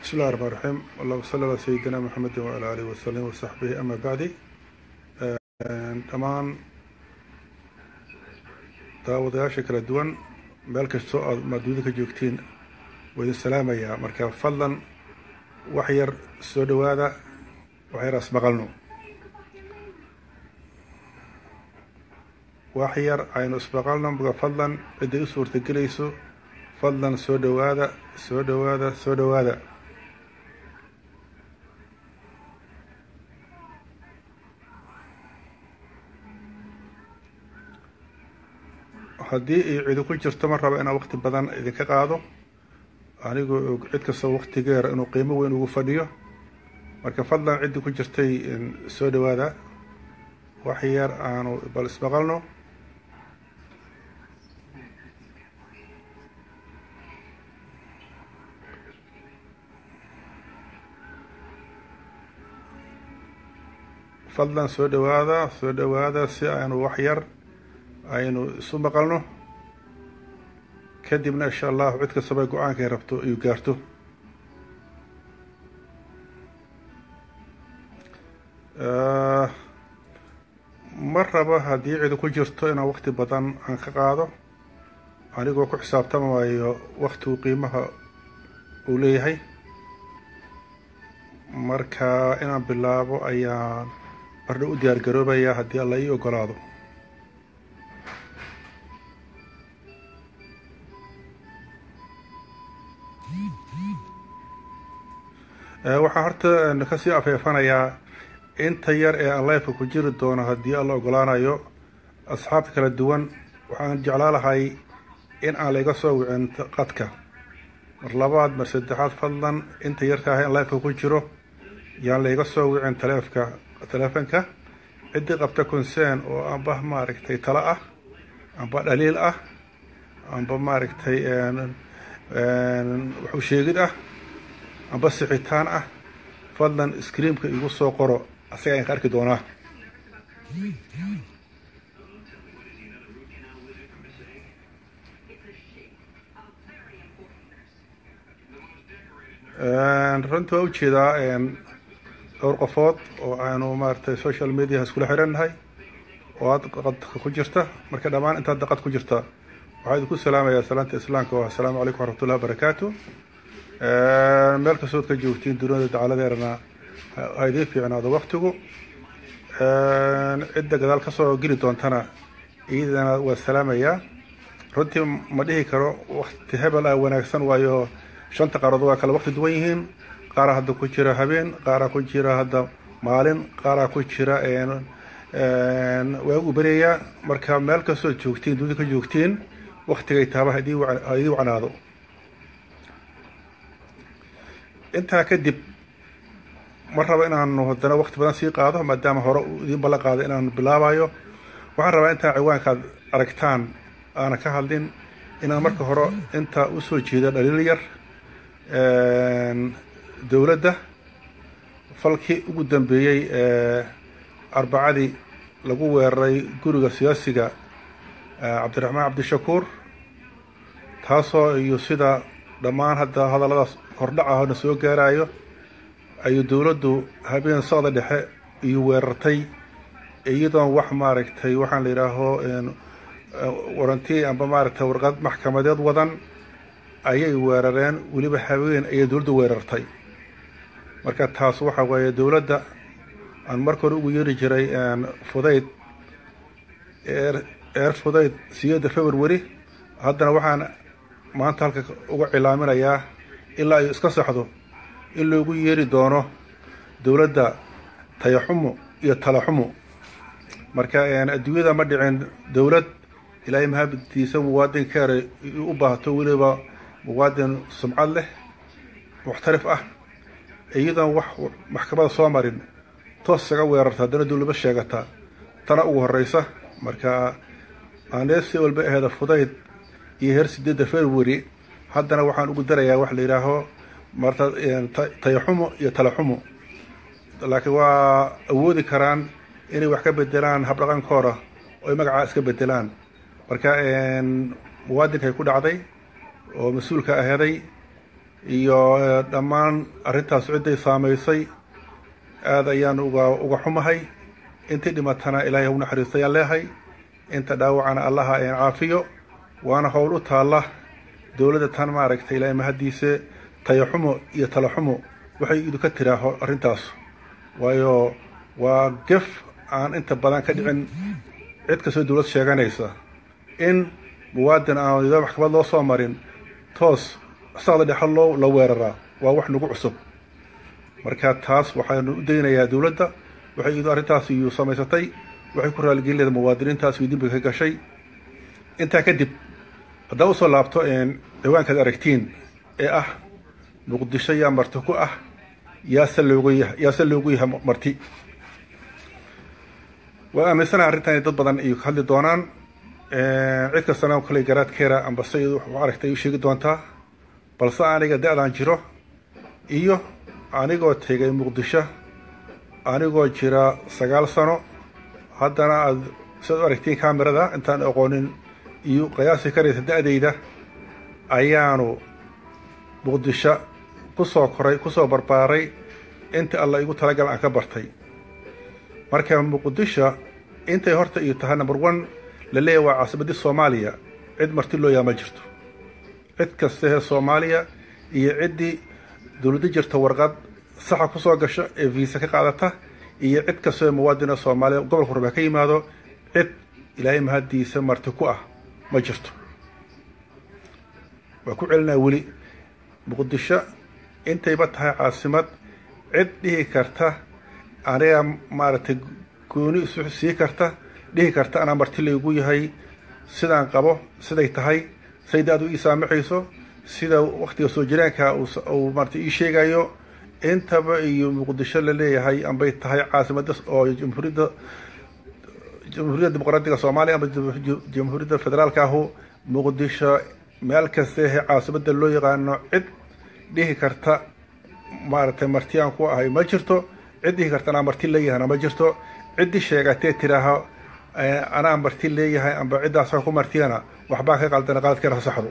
bismi llahi raxmaan raxiim allahuma salli alaa sayidina maxamedin wala alihi wasalim wasaxbihi ama bacdi dhammaan daawadayaasha kala duwan meel kastoo aad maaduuda ka joogtiin waa idin salaamayaa marka fadlan wax yar soo dhowaada wax yar asmaqalno wax yar aynu ismaqalno marka fadlan cidday u suurtagelayso fadlan soo dhowaada soo dhowaada soo dhowaada haddii ay cidi ku jirto ma raba inaan waqti badan idinka qaado anigoo og cid kastoo waqtigeera inuu qiimo weyn ugu fadhiyo marka fadlan ciddii ku jirtay soo dhowaada wax yar aanu bal ismaqalno fadlan soo dhowaada soo dhowaada si aynu wax yar aynu isu maqalno kadibna insha allahu cid kastaba go-aankay rabto iyu gaarto ma rabo haddii cidi ku jirto inaan waqti badan aan ka qaado anigoo ku xisaabtamayo waktigu qiimaha uu leeyahay marka inaan bilaabo ayaan bardha u diyaar garoobaya haddii alla ii ogolaado waxaa horta kasii afeefanayaa inta yar ee aan lifeka ku jiri doono haddii alla ogolaanayo asxaabta kala duwan waxaan jeclaa lahay in aan layga soo wicin qadka mar labaad mar saddexaad fadlan inta yarka ah in lifeka ku jiro yaan layga soo wicin taleefka taleefonka ciddii qabta concern oo amba maaragtay talo ah amba dhaliil ah amba maaragtay waxu sheegid ah amba sixitaan ah fadlan screamka igu soo qoro asaga ayaan ka arki doonaa runtii waa ujeedaa dhowr qofood oo aanu maaragtay social mediaha iskula xirannahay oo aad qadka ku jirta marka dhammaan intaad daqad ku jirta waxaa idinku salaamayaa salaanta islaamka oo assalaamu calaykum waraxmatullahi wabarakaatu meel kastood ka joogtiin duniyada dacaladeerana ha idiin fiicnaado waktigu cidda gadaal kasoo geli doontana iyadana waa salaamayaa runtii ma dhihi karo wakti hebel ah wanaagsan waayo shanta qaarood waa kala wakti duwan yihiin qaaraa hadda ku jira habeen qaaraa ku jira hadda maalin qaaraa ku jira waagu bereeyaa marka meel kastoo joogtiin dunida ka joogtiin waktigay taaba ha idii wacnaado intaa kadib ma rabo inaanu haddana wakti badan sii qaado maadaama hore idiin ballan qaado inaanu bilaabayo waxaan rabaa intaa ciwaankaad aragtaan aanan ka hadlin inaan marka hore intaa usoo jeeda dhaliil yar dowladda falkii ugu dambeeyey arbacadii lagu weeraray guriga siyaasiga cabdiraxmaan cabdishakuur taasoo iyo sida dhammaan hadda hadalladaas hordhac ahna soo gaarayo ayuu dowladdu habeen socda dhexe iyo weerartay iyadoon wax maaragtay waxaan la yidhaaho waranti amba maaragtay warqad maxkamadeed wadan ayay weerareen weliba habeen ayay dowladdu weerartay marka taas waxa weeye dowladda aan marka hore ugu yeeri jiray fudayd eer fudayd siyeeda february haddana waxaan maanta halka uga cilaaminayaa ilaa ay iska saxdo in loogu yeeri doono dowladda tayaxumo iyo talaxumo marka adduunyada ma dhicin dowlad ilaahay mahabadtiisa muwaadinkeera u baahato weliba muwaadin sumcad leh muxtarif ah iyadoon wax maxkamada soo marin toos isaga weerarta haddana dowlaba sheegata tana ugu horeysa marka aaneesi walba aheeda fudayd iyo heer sideedda february haddana waxaan ugu darayaa wax la yidhaaho marta tayaxumo iyo talaxumo laakiin waa awoodi karaan inay wax ka bedelaan habdhaqankooda oo ay magacaa iska bedelaan marka muwaadinkay ku dhacday oo mas-uulka aheeday iyo dhammaan arrintaas cidday saamaysay aada ayaan uga uga xumahay intii dhimatana ilaahay hau naxariista ayaan leehay inta dhaawacana allaha een caafiyo waana howl u taalla dowladda tan maaragtay ilaahay mahaddiise tayaxumo iyo talaxumo waxay idinka tiraaho arrintaas waayo waa gef aan inta badan ka dhicin cid kastoo dowlad sheeganaysa in muwaadin aan nidaam maxkamad loo soo marin toos saqda dhexal loo la weeraraa waa wax nagu cusub marka taas waxaanu u daynayaa dowladda waxay idu arrintaas iyu samaysatay waxay ku raaligelin leeda muwaadiniintaas iyo dembiga ka gashay intaa kadib haddaa usoo laabto ciwaankaad aragtiin ee ah muqdisho yaa marti ku ah yaase loogu ya yaase loogu yahay marti waa aaminsanaha arrintan inay dad badan iyo ka hadli doonaan cid kastana kale garaadkeera amba se iyadu wax aragtay u sheegi doontaa balse aniga da-daan jiro iyo anigoo tegay muqdisho anigoo jira sagaal sano haddana aada siaad u aragtiin camerada intaan aqoonin iyo qiyaasi karaysa da-dayda ayaanu muqdisho kusoo koray kusoo barbaaray inta alla igu talagal aan ka bartay marka muqdisho intay horta iyo tahay number one la leeyahy waa caasimadii soomaaliya cid marti loo yaa ma jirto cid kastahee soomaaliya iyo ciddii dowladda jirta warqad saxa kusoo gasho ee viisa ka qaadata iyo cid kastoo muwaadina soomaaliya gobolka raba ka yimaado cid ilaahay mahaddiisa marti ku ah ma jirto waa ku celinaa weli muqdisho intayba tahay caasimad cid dhihi karta aniga maaragtay gooni isu sii karta dhihi karta anaa marti laygu yahay sidaan qabo siday tahay say da-du ii saamaxayso sida waktiga soo jiraanka uu maarata ii sheegayo intaba iyo muqdisho la leeyahay ambay tahay caasimada oo jamhuuriyadda jamhuuriyadda dimuqraadiga soomaaliya amba jamhuuriyadda federaalka ahu muqdisho meel kastehe caasimada loo yaqaano cid dhihi karta maaragtay marti aan ku ahay ma jirto cid dhihi karta anaa marti leeyahayna ma jirto ciddii sheegatee tiraaho anaa marti leeyahay amba ciddaasa ku martiyana waxbaa ka qaldana qaladkeena saxdo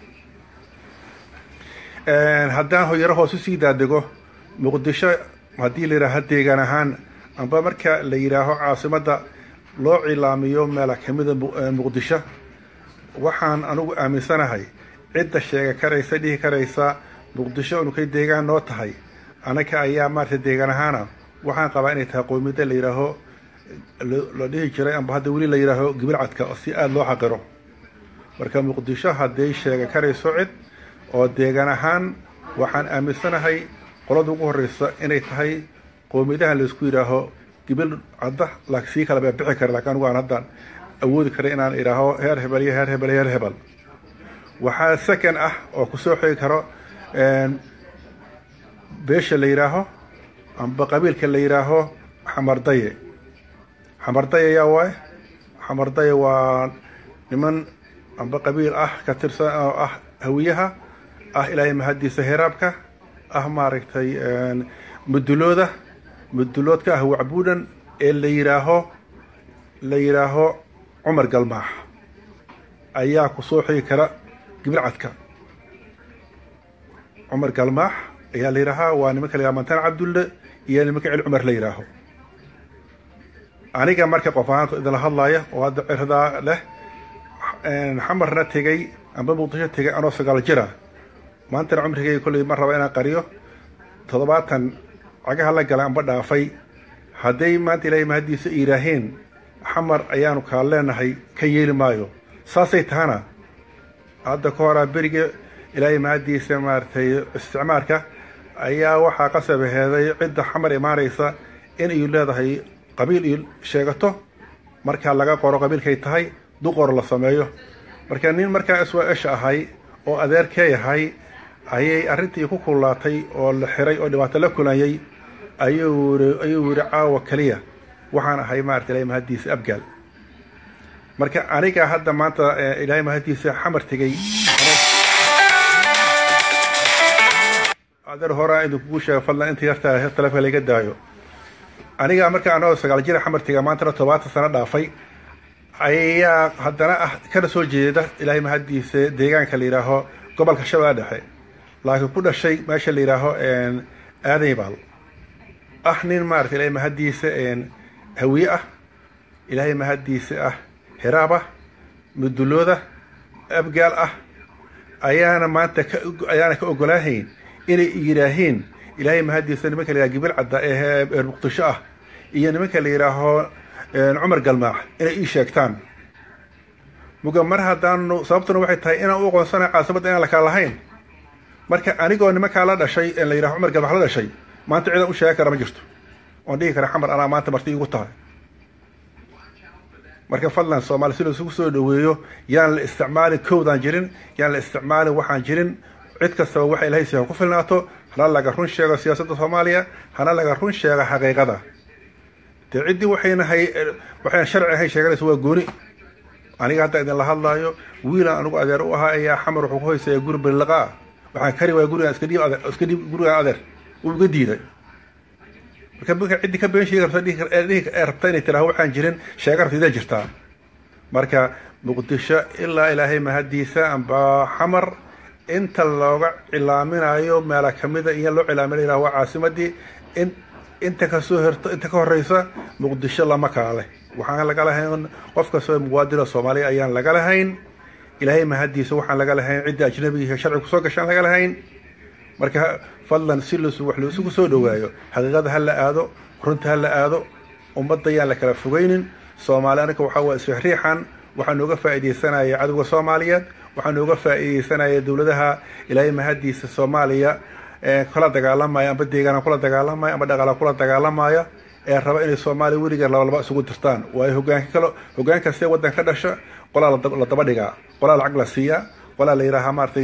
haddaan hoyaro hoos usii daadego muqdisho haddii la yidhaaho deegaan ahaan amba marka la yidhaaho caasimadda loo cilaamiyo meela kamida muqdisho waxaan anugu aaminsanahay cidda sheega karaysa dhihi karaysa muqdisho inukay deegaan noo tahay anaga ayaa maarata deegaan ahaana waxaan qabaa inay tahay qoomiyadda la yidhaaho la dhihi jiray amba hadda weli la yidhaaho gibilcadka oo si aada loo xaqiro marka muqdisho hadday sheega karayso cid oo deegaan ahaan waxaan aaminsanahay qolada ugu horeysa inay tahay qoomiyadaha laisku yidhaaho gibil cadda laakiin sii kala bixi kara lakin anigu aan haddaan awoodi karay inaan idhaaho heer hebel iyo heer hebel heer hebel waxaa second ah oo kusoo xigi karo beesha la yidhaaho amba qabiilka la yidhaaho xamardaye xamardaye yaa waay xamardaye waa niman amba qabiil ah ka tirsan oo ah hawiyaha ah ilaahay mahaddiisa heraabka ah maaragtay mudulooda muduloodka ah wacbuudhan ee la yidhaaho la yidhaaho cumar galmaax ayaa ku soo xigi kara gibilcadka cumar galmaax ayaa la yidhaahaa waa nimanka la yidhaha mantaan cabdulle iyo nimanka celi cumar la yidhaaho aniga marka qof ahaan idinla hadlaaya oo hadda cirdaa leh xamarna tegay amba muqdisho tegay anoo sagaal jira maantana cumrigay kolley ma raba inaan qariyo toddobaatan cagaha la galay amba dhaafay hadday maanta ilaahay mahaddiisa iiraaheen xamar ayaanu kaa leenahay ka yeeli maayo saasay tahana hadda ka horaa beriga ilaahay mahaddiisa maaragtay isticmaarka ayaa waxaa qasab heeday cidda xamar imaanaysa in iyu leedahay qabiil iyo sheegato markaa laga qoro qabiilkay tahay duqor la sameeyo marka nin markaa iswa esha ahay oo adeerkee ahay ayay arrintii ku kullaatay oo la xiray oo dhibaato la kulanyay ayuu ayuu yidhi caawa keliya waxaan ahay maarata ilahay mahaddiisa abgaal marka aniga hadda maanta ilaahay mahaddiisa xamar tegey adeer horaa idinkugu sheega fadlan inta yartaa taleefonka layga daayo aniga marka anagoo sagaal jira xamar tega maantana todobaatan sano dhaafay ayaa haddana ah kana soo jeeda ilaahay mahaddiisa deegaanka la yidhaaho gobolka shabeelle dhexe laakiin ku dhashay meesha la yidhaaho aadaybaal ah nin maarata ilahay mahaddiisa hawiye ah ilaahay mahaddiisa ah hiraab ah mudulooda abgaal ah ayaana maanta ayaana ka ogolaahayn inay yidhaaheen ilaahay mahaddiisa nimanka la yidhaha gibil cadda ee reer muqdisho ah iyo nimanka la yidhaaho cumar galmaax inay ii sheegtaan muga mar haddaanu sababtuna waxay tahay inaan u aqoonsanayo caasimadda inaan la kala lahayn marka anigoo nimankaa la dhashay la yidhaho cumar galmaax la dhashay maanta ciidan u sheegi kara ma jirto oon dhihi kara xamar anaa maanta marti iigu tahay marka fadlan soomaali si laisugu soo dhaweeyo yaan la isticmaalin kowdaan jirin yaan la isticmaalin waxaan jirin cid kastaba waxa ilahay si ha ku filnaato hana laga run sheego siyaasadda soomaaliya hana laga run sheego xaqiiqada dee ciddii waxayna hay waxayna sharci ahayn sheeganaysa waa gooni aniga hadda idinla hadlaayo wiilaan anigu adeer u ahaa ayaa xamar wuxuu ku hoysaya guri balilaqa ah waxaan kari waaya gurigaan iska dhiib adeer iska dhiib gurigaan adeer uu iga diiday marka marka ciddii ka been sheegi rabta ee rabta inay tiraha waxaan jirin sheega rabta idaa jirtaa marka muqdisho ilaa ilaahay mahaddiisa amba xamar inta looga cilaaminayo meela kamida iyo loo cilaaminaya waa caasimadii in inta kasoo herto inta ka horeysa muqdisho lama kaale waxaan laga lahayn qof kastoo muwaadino soomaaliya ayaan laga lahayn ilaahay mahaddiisa waxaan laga lahayn cidda ajnabiga sharci kusoo gashaan laga lahayn marka fadlan si las wax laisugu soo dhawaayo xaqiiqada ha la aado runta ha la aado ummadda yaan la kala fogeynin soomaali aniga waxaa waa isriixriixan waxaa nooga faa'iidaysanaya cadowga soomaaliyeed waxaa nooga faa'iidaysanaya dowladaha ilaahay mahaddiisa soomaaliya kula dagaalamaya amba deegaana kula dagaalamaya amba dhaqaala kula dagaalamaya ee raba inay soomaaliya weligeed labalaba isugu dirtaan waayo hogaanka kale hogaan kastee waddan ka dhasha qolaa la daba dhigaa qolaa lacag la siiyaa qolaa la yidhaahaa maaratay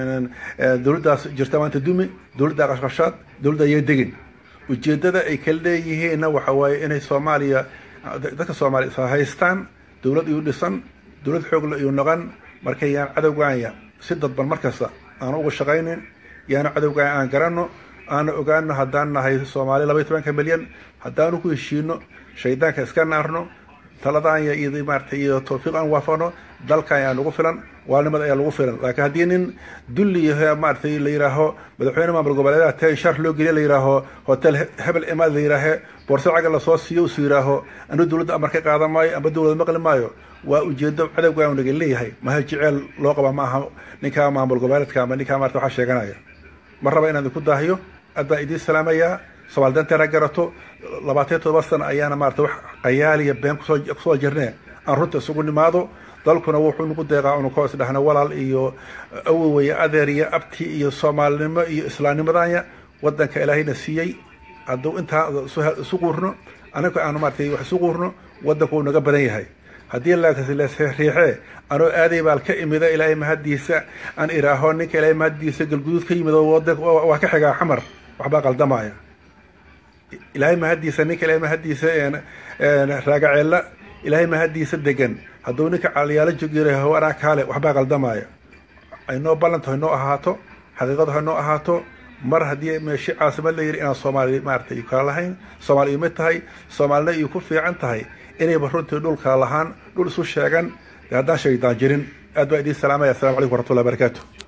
dowladdaas jirta maanta dumi dowladda qashqashaad dowladda ayaa degin ujeeddada ay kala leeyihiinna waxa waaye inay soomaaliya dadka soomaaliya haystaan dowlad iyu dhisan dowlad xoogla iyu noqon marka yaan cadowgaanya si dadban markasta aan uga shaqaynin yaana cadowgaanya aan garanno aana ogaano haddaan nahay soomaaliya laba iyo tobanka milyan haddaanu ku heshiino shaydaanka iska naarno taladaanya iyo maarata iyo tawfiiq aan waafaqno dalkan ayaa nagu filan waalnimada ayaa lagu filan laakiin haddii nin dulli yaho maaratay la yidhaaho madaxweyne maamul goboleedaha te shar loo geliya la yidhaaho hotel hebel imaad la yidhaahe boorse caga lasoo siiyo usu yidhaaho anu dowladda amar ka qaadan maayo amba dowlad maqli maayo waa ujeedo cadowgaan naga leeyahay maha jeceel loo qaba ma aha ninkaa maamul goboleedka ama ninkaa maarata waxaa sheeganaya ma raba inaan idinku daahiyo addaan idiin salaamayaa somaali danteena garato labaatan todoba sana ayaana maarata wax qayaaliya been kusoo kusoo jirnee aan runta isugu nimaado dalkuna wuxuu nagu deeqaa unu ka hoos dhahna walaal iyo awowaya adeer iyo abti iyo soomaalinimo iyo islaamnimadanya wadanka ilaahayna siiyey hadduu intaa isu quurno anaga aanu maaratay wax isu quurno wadanku uu naga badan yahay haddii lasriixee anoo aaday baal ka imida ilaahay mahaddiisa aan iraaho ninka ilaahay mahaddiisa galguduud ka yimid waa ka xigaa xamar waxbaa qaldamaya ilaahay mahaddiisa ninka ilaahay mahaddiisa raagaceella ilaahay mahaddiisa degan hadduu ninka caliyaalo jogyiraho anaa kaale waxbaa qaldamaya aynoo ballanta haynoo ahaato xaqiiqadu haynoo ahaato mar haddii meeshi caasimad la yidhi inaan soomaali maarata iyo kala lahayn soomaali imid tahay soomaalina iyo ku fiican tahay inayba runtii dhul kala lahaan dhul isu sheegan dee haddaan shaydaan jirin aad baa idiin salaamaya assalamu calaykum waraxmatullahi barakaatu